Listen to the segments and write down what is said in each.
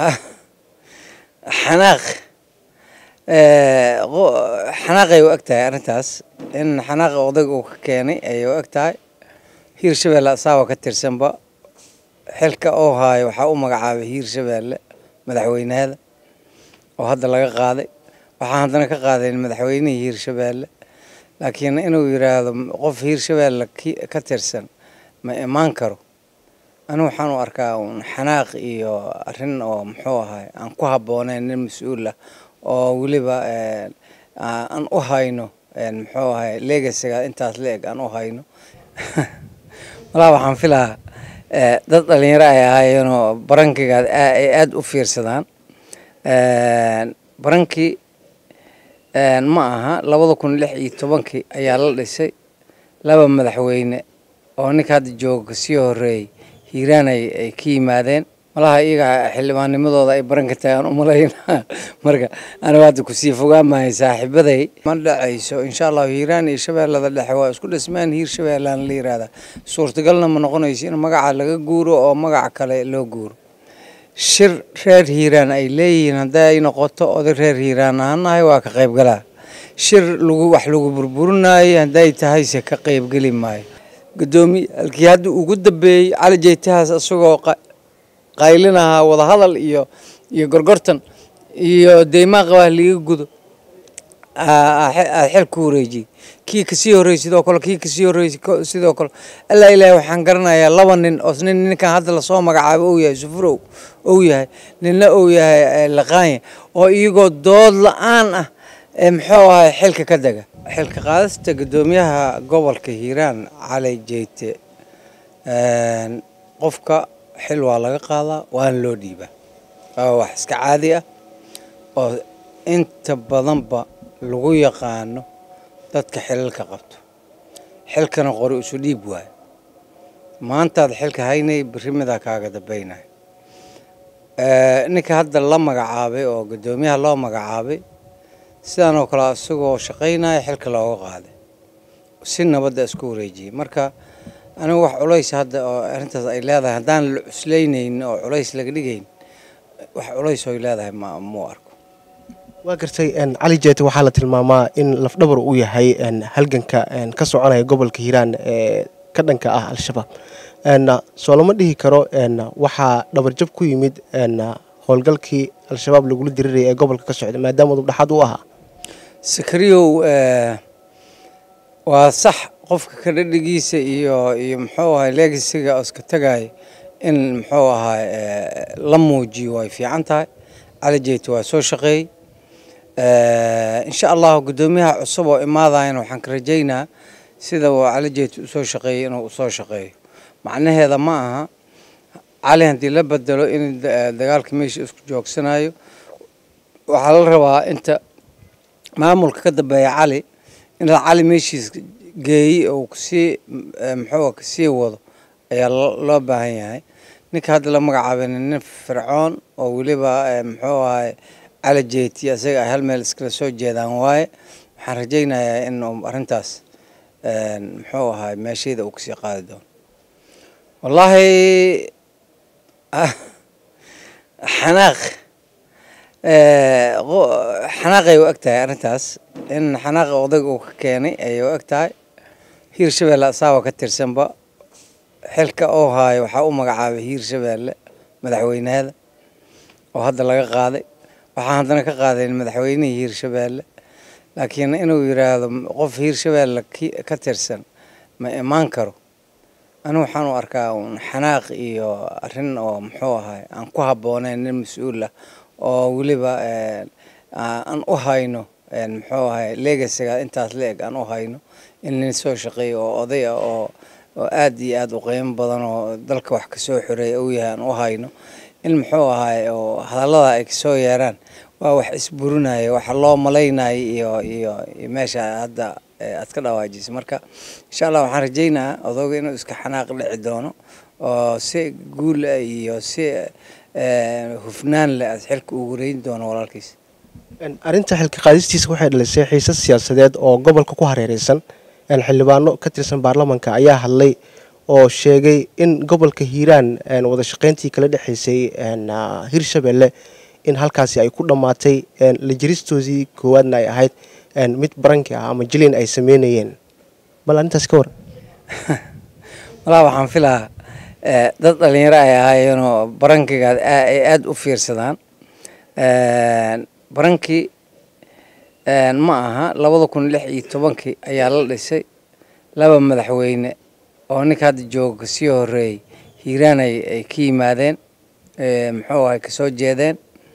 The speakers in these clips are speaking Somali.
xanaaq xanaaqay u eg tahay arrintaas in xanaaqa odayga uu ka keenay ayay u eg tahay hiirshabeelle asaaba ka tirsanba xilka oo haayo waxaa u magacaabay hiirshabeelle madaxweynahada oo hadda laga qaaday waxaan haddana ka qaadayn madaxweynihii hiirshabeelle laakiin inuu yidhaahdo qof hiirshabeelle ka tirsan ma imaan karo anigu waxaan u arkaa uun xanaaq iyo arrin oo muxuu ahay aan ku habbooneyn nin mas-uul ah oo weliba aan u hayno muxuu ahay legasiga intaas la eg aan u hayno malaa waxaan filaa dad dhalinyaro ay ahaayeenoo barankiga ay aada u fiirsadaan barankii ma aha labada kun lix iyo tobankii ayaa la dhisay laba madaxweyne oo ninka hadda jooga kasii horeeyey hiiraan ay ka yimaadeen malaha iyaga xildhibaannimadooda ay baranka tagaan umalaynaa marka anigu hadda kusii fogaan maayo saaxiibaday ma dhacayso insha allahu hiiraan iyo shabeellada dhexe waa isku dhismaan hiir shabeellaan la yiraahdaa suurtagalna ma noqonayso in magaca laga guuro oo magaca kale loo guuro shir reer hiiraan ay leeyihiin hadday ay noqoto oday reer hiiraan aanahay waa ka qaybgalaa shir lagu wax lagu burburinayo hadday tahayse ka qaybgeli maayo gudoomiyaalkii hadda ugu dambeeyey cali jeytahaas isagoo qaylinahaa wadahadal iyo iyo gorgortan iyo deymaan qabaa liga gudo xil ku wareejiyey kii kasii horreeyey sidoo kale kii kasii horreeyey sidoo kale allaa ilaahay waxaan garanayaa laba nin oo nin ninkan hadda lasoo magacaabo ou yahay sufurow ou yahay ninna ou yahay laqaanya oo iyagoo dood la-aan ah muxuu ahay xilka ka dega xilka qaadista guddoomiyaha gobolka hiiraan cali jeyte qofka xil waa laga qaadaa waana loo dhiibaa waa wax iska caadi ah oo inta badanba lagu yaqaano dadka xilalka qabto xilkana qori isu dhiib waayo maantaad xilka haynay berri midaa kaaga dambaynaya ninka hadda la magacaabay oo guddoomiyaha loo magacaabay sidaan oo kale isagoo shaqaynaya xilka looga qaaday si nabadda isku wareejiyey marka anigu wax culays hadda oo arrintaas ay leedahay haddaan la cuslaynaynin oo culays laga dhigayn wax culays oy leedahay ma muu arko waa gartay cali jeete waxaa la tilmaamaa in lafdhabar uu yahay halganka ka soconaya gobolka hiiraan ee ka dhanka ah al-shabaab soo lama dhihi karo waxaa dhabarjab ku yimid howlgalkii al-shabaab lagula diriraya ee gobolka ka socda maadaama udub dhaxaad u ahaa sakariyow waa sax qofka ka dhadhigiisa iyo iyo muxuu ahay legasiga oo iska tagaya in muxuu ahay la muujiyo way fiican tahay cali jeyte waa soo shaqeeyey insha allahu guddoomiyaha cusub oo imaadayana waxaan ka rajaynaa sida uu cali jeyte usoo shaqeeyey inuu usoo shaqeeyo macnaheeda ma aha cali haddii la bedelo in dagaalka meesha isku joogsanayo waxaa la rabaa inta maamulka ka dambeeya cali in cali meeshiis geeyey oo kasii muxuu kasii wado ayaa loo baahan yahay ninka hadda la magacaabay nin fircoon oo weliba muxuu ahay cali jeeti isaga ay hal meel iskala soo jeedaan waaye waxaan rajaynayaa in arrintaas muxuu ahay meesheeda uu kasii qaadi doono wallaahi xanaaq xanaaqay u eg tahay arrintaas in xanaaqa odayga uu ka keenay ayay u eg tahay hiirshabeelle asaaba ka tirsanba xilka oo haayo waxaa u magacaabay hiirshabeelle madaxweynahada oo hadda laga qaaday waxaan haddana ka qaadayn madaxweynihii hiirshabeelle laakiin inuu yidhaahdo qof hiirshabeelle ka tirsan ma imaan karo anigu waxaan u arkaa uun xanaaq iyo arrin oo muxuu ahay aan ku habbooneyn nin mas-uul ah oo weliba aan u hayno muxuu ahay legasiga intaas la eg aan u hayno in nin soo shaqeeya oo oday ah oo oo aad iyo aad u qiimo badan oo dalka wax kasoo xoreeya uu yahay aan u hayno in muxuu ahay oo hadallada ay kasoo yeeraan waa wax isburinaya waxa loo malaynaya iyo iyo meesha hadda aad ka dhawaajisa marka insha allah waxaan rajaynaa odooga inuu iska xanaaq dhici doono oo si guul iyo si hufnaan leh aad xilka ugu wareyn doono walaalkiis arrinta xilka qaadistiisa waxay dhalisay xiisad siyaasadeed oo gobolka ku hareereysan xildhibaano ka tirsan baarlamanka ayaa hadlay oo sheegay in gobolka hiiraan wada shaqeyntii kala dhexeysay hirshabelle in halkaasi ay ku dhammaatay la jiristoodii koowaadna ay ahayd mid baranki ah ama jilin ay sameynayeen bal arrintaas ka waran walaa waxaan filaa dad dhalinyaro ay ahaayeenoo barankiga ay aada u fiirsadaan barankii ma aha labada kun lix iyo tobankii ayaa la dhisay laba madaxweyne oo ninka hadda jooga kasii horeeyey hiiraan ay ka yimaadeen muxuu ahay kasoo jeedeen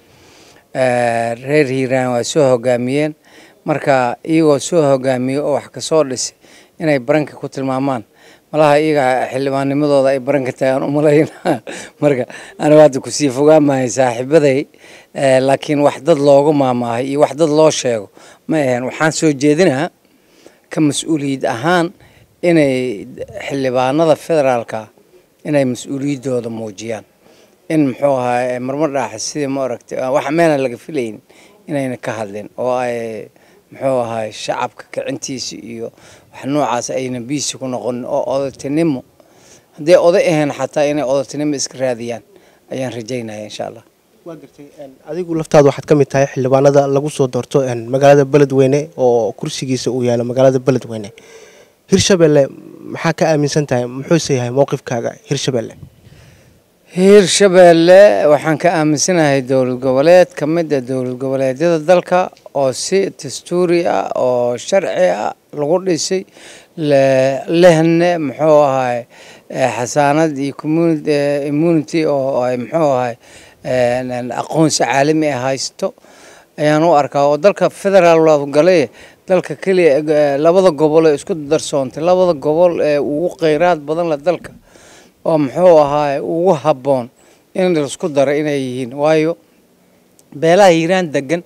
reer hiiraan waa soo hogaamiyeen marka iyagoo soo hogaamiyey oo wax kasoo dhisay inay baranka ku tilmaamaan malaha iyaga xildhibaannimadooda ay baranka tagaan umalayn marka anigu hadda kusii fogaamahay saaxiibaday laakiin wax dad loogu maamaahay iyo wax dad loo sheego ma aheen waxaan soo jeedinaa ka mas-uuliyad ahaan inay xildhibaanada federaalka inay mas-uuliyaddooda muujiyaan in muxuu ahaa marmar dhaaxa sidii ma aragtay wax meena laga filaynin inayna ka hadlin oo ay muxuu ahaay shacabka kicintiisa iyo wax noocaas ayna biisi ku noqonin oo odatinimo hadday oday ahayn xataa inay odatinimo iska raadiyaan ayaan rajaynaya insha allah waa gartay adigu laftaada waxaad ka mid tahay xildhibaanada lagu soo doorto magaalada beledweyne oo kursigiisa uu yaalo magaalada beledweyne hirshabelle maxaa ka aaminsan tahay muxuuse yahay mowqifkaaga hirshabelle hiirshabeelle waxaan ka aaminsanahay dowlad goboleed ka mid a dowlad goboleedyada dalka oo si dastuuri ah oo sharci ah lagu dhisay lehne muxuu ahay xasaanad iyo immunity oo ay muxuu ahay aqoonsi caalami ah haysto ayaan u arkaa oo dalka federaal galay dalka keliya labada gobol ee isku darsoontay labada gobol ee ugu kheyraad badan la dalka oo muxuu ahaay ugu habboon in laisku daro inay yihiin waayo beelaha hiiraan degan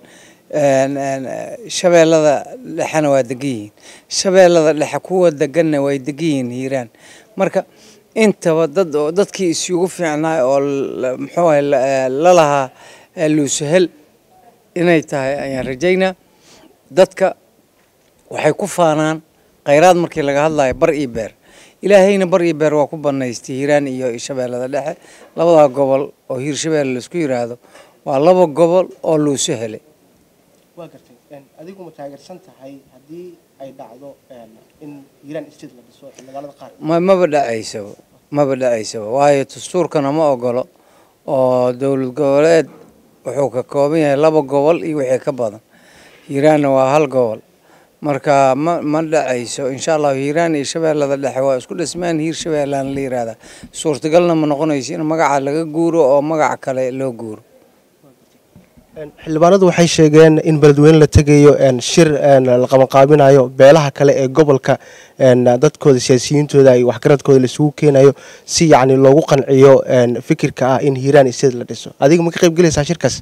shabeellada dhexena waa degan yihiin shabeellada dhexe kuwa deganna way degan yihiin hiiraan marka intaba dad dadkii isugu fiicnaay oo muxuu ahay lalahaa luusahel inay tahay ayaan rajaynaa dadka waxay ku faanaan kheyraad markii laga hadlayo bar iyo beer ilaahayna bar iyo beer waa ku banaystay hiiraan iyo shabeellada dhexe labadaa gobol oo hiirshabeelle laisku yiraahdo waa laba gobol oo luuso helay waa gartay adigu ma taageersan tahay haddii ay dhacdo in hiiraan state la dhiso magaalada qaar ma maba dhacaysaba maba dhacaysaba waayo dastuurkana ma ogolo oo dowlad goboleed wuxuu ka kooban yahay laba gobol iyo wixii ka badan hiiraanna waa hal gobol marka ma ma dhacayso insha allahu hiiraan iyo shabeellada dhexe waa isku dhismaan hiir shabeellaan la yihahdaa suurtagalna ma noqonayso in magaca laga guuro oo magaca kale loo guuro xildhibaanadu waxay sheegeen in beledweyne la tegayo shir la qabanqaabinayo beelaha kale ee gobolka dadkooda siyaasiyiintooda iyo waxgaradkooda laisugu keenayo si yacni loogu qanciyo fikirka ah in hiiraan isteed la dhiso adiga ma ka qayb gelaysaa shirkaas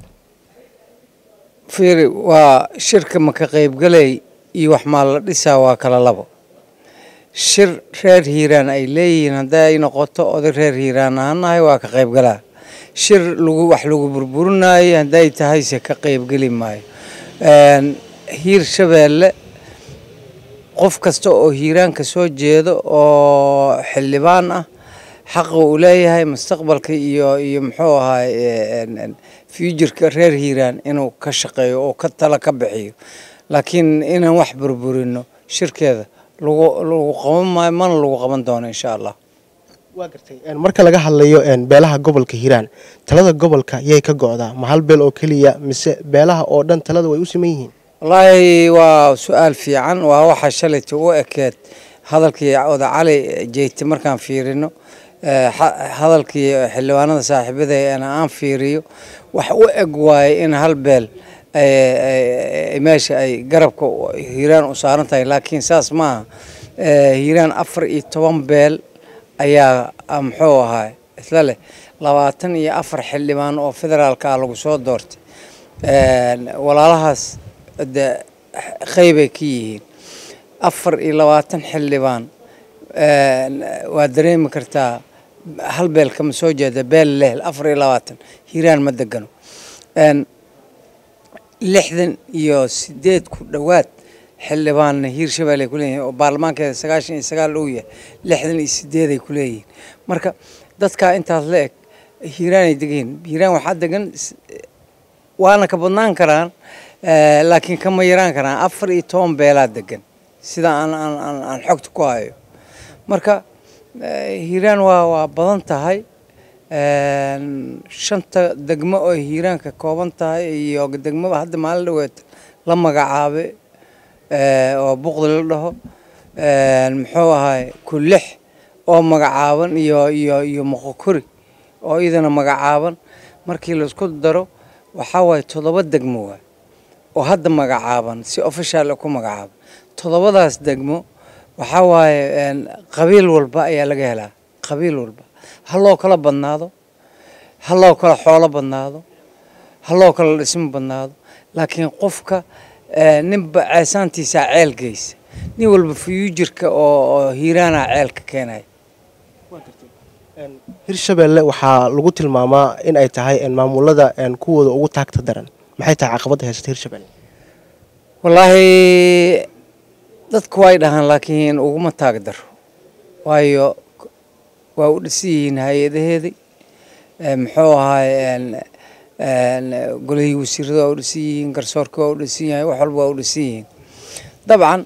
fiiri waa shirka ma ka qaybgalay iyo wax maa la dhisaa waa kala labo shir reer hiiraan ay leeyihiin hadday ay noqoto oday reer hiiraan aanahay waa ka qaybgalaa shir lagu wax lagu burburinayo hadday tahayse ka qaybgeli maayo hiir shabeelle qof kasta oo hiiraanka soo jeedo oo xildhibaan ah xaqa uu leeyahay mustaqbalka iyo iyo muxuu ahaay futureka reer hiiraan inuu ka shaqeeyo oo ka tala ka bixiyo laakiin inaan wax burburino shirkeeda lagu lagu qaban maayo mana lagu qaban doono insha allah waa gartay marka laga hadlayo beelaha gobolka hiiraan talada gobolka yay ka go-daa ma hal beel oo keliya mise beelaha oo dhan talada way u siman yihiin wallaahi waa su-aal fiican waa waxa shalayta u ekeed hadalkii oda cali jeyte markaan fiirino hadalkii xildhibaanada saaxiibadeena aan fiiriyo wax u eg waaye in hal beel meesha ay garabka hiiraan u saaran tahay laakiin saas maaha hiiraan afar iyo toban beel ayaa muxuu ahaa isla leh labaatan iyo afar xildhibaan oo federaalka ah lagu soo doortay walaalahaas de qeybay ka yihiin afar iyo labaatan xildhibaan waa dareemi kartaa hal beel kama soo jeeda beel leh afar iyo labaatan hiiraan ma degano lixdan iyo sideed ku dhowaad xildhibaanna hiirshabelle ay ku leeyihiin oo baarlamaankeeda sagaashan iyo sagaal uu yahay lixdan iyo sideed ay ku leeyihiin marka dadkaa intaas la eg hiiraan ay degan yihiin hiiraan waxaa degan waana ka badnaan karaan laakiin kama yaraan karaan afar iyo toban beelaa degan sida aan aan aan aan xogta ku hayo marka hiiraan waa waa badan tahay shanta degmo oo hiiraan ka kooban tahay iyo degmaba hadda maalin dhaweed la magacaabay oo buqdi la dhaho muxuu ahay kulix oo magacaaban iyo iyo iyo moqokori oo iyadana magacaaban markii laisku daro waxaa waaye toddoba degmo waay oo hadda magacaaban si official ku magacaaban toddobadaas degmo waxaa waaye qabiil walba ayaa laga helaa qabiil walba ha loo kala badnaado ha loo kala xoolo badnaado ha loo kala dhismo badnaado laakiin qofka ninba ceesaantiisaa ceel geysa nin walba fuyuujirka oo hiiraana ceelka keenaya hirshabelle waxaa lagu tilmaamaa in ay tahay maamulada kuwooda ugu taagta daran maxay tahay caqabadda haysata hirshabelle wallaahi dadku way dhahaan laakiin uguma taag daro waayo waa u dhisan yihiin hay-adaheedii muxuu ahaay golihii wasiirada waa u dhisan yihiin garsoorka waa u dhisan yahay wax walba waa u dhisan yihiin dabcan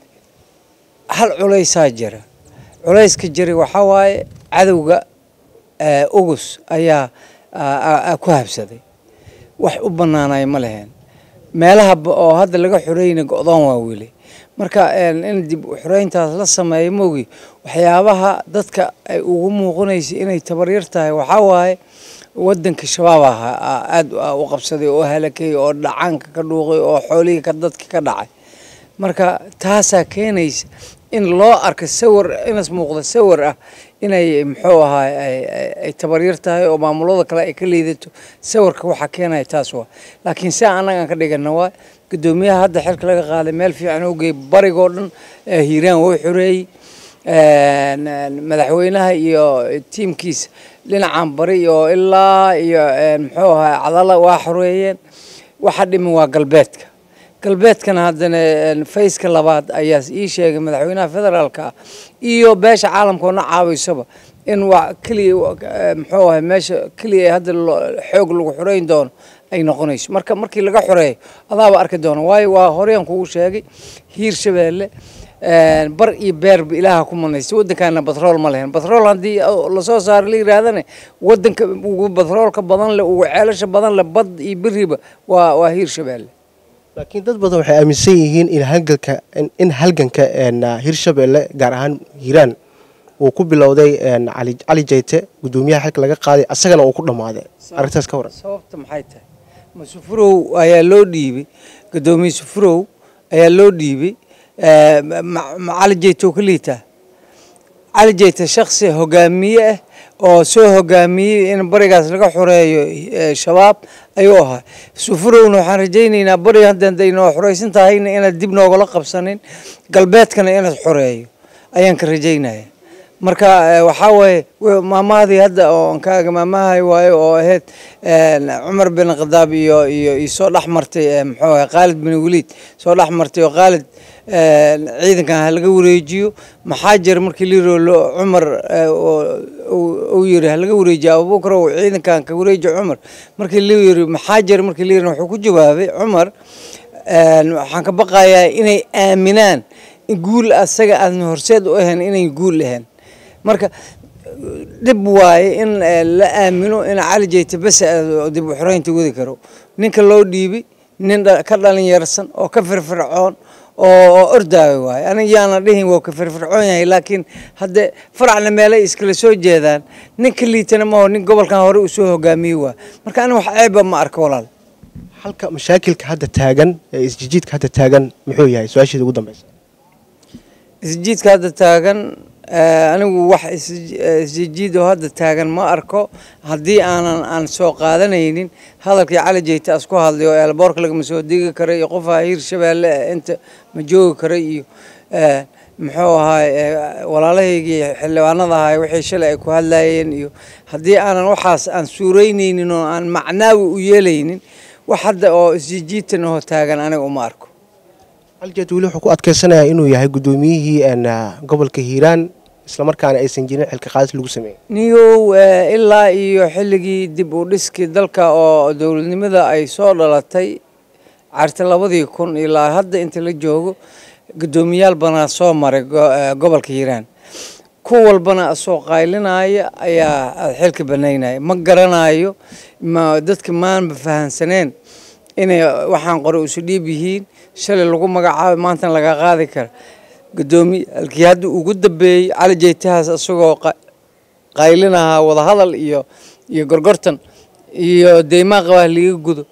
hal culaysaa jira culayska jira waxaa waaye cadowga ugus ayaa ku habsaday wax u banaanay ma leheen meelaha oo hadda laga xoreyna go-doon waa weli marka in dib xoreyntaas la sameeyo mogi waxyaabaha dadka ay ugu muuqanaysa inay tabaryar tahay waxaa waaye wadanka shabaab ahaa aada u qabsaday oo halakay oo dhacaanka ka dhuuqay oo xoolihii ka dadka ka dhacay marka taasaa keenaysa in loo arka sawir inas muuqda sawir ah inay muxuu ahaay ay tabaryar tahay oo maamulada kale ay ka liidato sawirka waxaa keenaya taas waa laakiin si annagaan ka dhigana waa guddoomiyaha hadda xilka laga qaaday meel fiican oo geey barigoo dhan hiiraan wuu xoreeyey madaxweynaha iyo tiimkiisa dhinacan bari oo ilaa iyo muxuu ahaay cadala waa xoreeyeen waxa dhiman waa galbeedka galbeedkana haddana fayska labaad ayaa ii sheegay madaxweynaha federaalka ah iyo beesha caalamkoona caawiysaba in waa keliya muxuu ahay meesha keliya hadda xoog lagu xoreyn doono ay noqonayso marka markii laga xoreeyo adaaba arki doona waayo waa horeyaan kugu sheegay hiir shabeelle bar iyo beerba ilaaha ku manaysta waddankaana batrool ma lehen batrool haddii lasoo saaro la yiraahdana waddanka ugu batroolka badan leh ugu ceelasha badan leh bad iyo beriba waa waa hiir shabeelle laakiin dad badan waxay aaminsan yihiin in halganka in halganka hirshabelle gaar ahaan hiiraan uu ku bilowday cali cali jayte guddoomiyaha xilka laga qaaday asagana uu ku dhammaaday arrintaas ka waran sababta maxay tahay ma sufurow ayaa loo dhiibay guddoomiye sufurow ayaa loo dhiibay ma cali jayte oo ka liitaa cali jayte shaksi hogaamiye ah oo soo hogaamiyey in barigaas laga xoreeyo shabaab ayuu ahaa sufurowna waxaan rajaynaynaa bari haddaynoo xoreysan tahayna inaad dib noogala qabsanin galbeedkana inaad xoreeyo ayaan ka rajaynaya marka waxaa waaye maamahadii hadda oo kaaga maamahay waayo oo ahayd cumar bin khadaab iyo iyo iyo soo dhex martay muxuu ahay khaalid bin waliid soo dhex martay oo khaalid ciidankan ha laga wareejiyo maxaa jira markii liiroo cumar uu yiri ha laga wareejiyo abubakar oo ciidankan ka wareeji cumar markii lii yiri maxaa jira markii liirna wuxuu ku jawaabay cumar waxaan ka baqayaa inay aaminaan in guul asaga aadan horseed u ahayn inay guul ahayn marka dhib waaye in la aamino in cali jayte bes dib u xoreynta wadi karo ninka loo dhiibay nin ka dhalinyarsan oo ka firfircoon oo ordaayo waaye aniga yaana dhihin waa ka firfircoon yahay laakiin hadde faracna meelay iskala soo jeedaan ninka liitana maho nin gobolkan hore uu soo hogaamiyey waa marka aniga wax ceeba ma arko walaal halka mashaakilka hadda taagan ee isjijiidka hadda taagan muxuu yahay su-aasheeda ugu dambeysa isjiidka hadda taagan anigu wax isjijiid oo hadda taagan ma arko haddii aanan aan soo qaadanaynin hadalkii cali jeyte as ku hadlay oo eelboorka lagama soo degi karay iyo qofaha hiir shabeelle inta ma joogi karay iyo muxuu ahaay walaalahaygii xildhibaanada ahay wixii shalay ay ku hadlayeen iyo haddii aanan waxaas aan suureyneynin oo aan macnaawi u yeelaynin wax hadda oo isjijiidtan oo taagan aniga uma arko cali jeete weli wuxuu ku adkeysanayaa inuu yahay guddoomiyihii gobolka hiiraan islamarkaana aysan jirin xilka qaadis lagu sameeyey niyow ilaa iyo xilligii dib u dhiskii dalka oo dowladnimada ay soo dhalatay carti labadii kun ilaa hadda inta la joogo guddoomiyaal banaa soo maray gobolka hiiraan ku walbana asoo qaylinaya ayaa xilka banaynaya ma garanayo ma dadka maanba fahansaneen inay waxaan qore isu dhiib yihiin shalay lagu magacaabay maantana laga qaadi kara guddoomiyaalkii hadda ugu dambeeyey cali jeytahaas isagoo qaylinahaa wadahadal iyo iyo gorgortan iyo deymaa qabaa liga gudo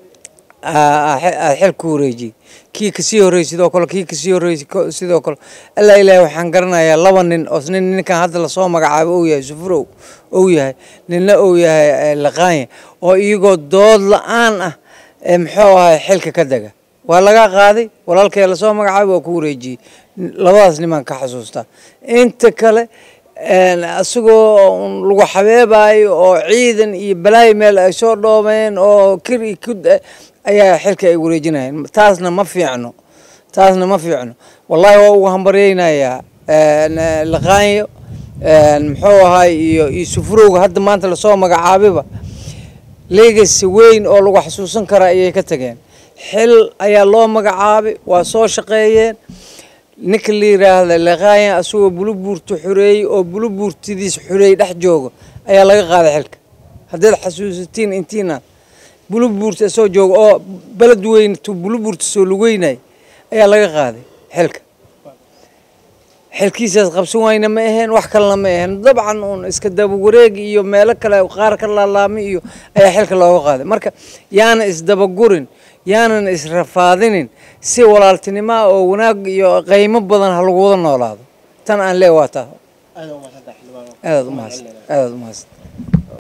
xil ku wareejiyey kii kasii horreeyey sidoo kale kii kasii horreeyey sidoo kale allaa ilaahay waxaan garanayaa laba nin oo nin ninkan hadda lasoo magacaabo ou yahay sufurow ou yahay ninna ou yahay laqaanya oo iyagoo dood la-aan ah muxuu ahay xilka ka dega waa laga qaaday walaalkee lasoo magacaabay waa ku wareejiyey labadaas nimaan ka xasuustaa inta kale isagoo lagu xabeebayo oo ciidan iyo balaayo meel ay soo dhoomeen oo kir iyo kud ayaa xilka ay wareejinayeen taasna ma fiicno taasna ma fiicno wallahi waa ugu hambaryeynayaa laqaanyo muxuu ahay iyo iyo sufurowga hadda maanta lasoo magacaabiba legacy weyn oo lagu xasuusan karaa ayay ka tageen xil ayaa loo magacaabay waa soo shaqeeyeen ninka la yiraahda laqaanya asagoo bulubuurta xoreeyey oo bulubuurtidiis xoreeyey dhex jooga ayaa laga qaaday xilka haddaad xasuusatiin intiina bulubuurta asoo jooga oo beled weyn tu bulubuurta soo lugeynay ayaa laga qaaday xilka xilkiisaas qabsan wayna ma aheen wax kalena ma aheen dabcan uun iska daba wareeg iyo meelo kale qaar ka laalaamay iyo ayaa xilka looga qaaday marka yaana isdabagurin yaanan israfaadinin si walaaltinimoa oo wanaag iyo qeymo badan ha lagu wada noolaado tan aan lee waa taa aadaad umahadsan aadaad umahadsan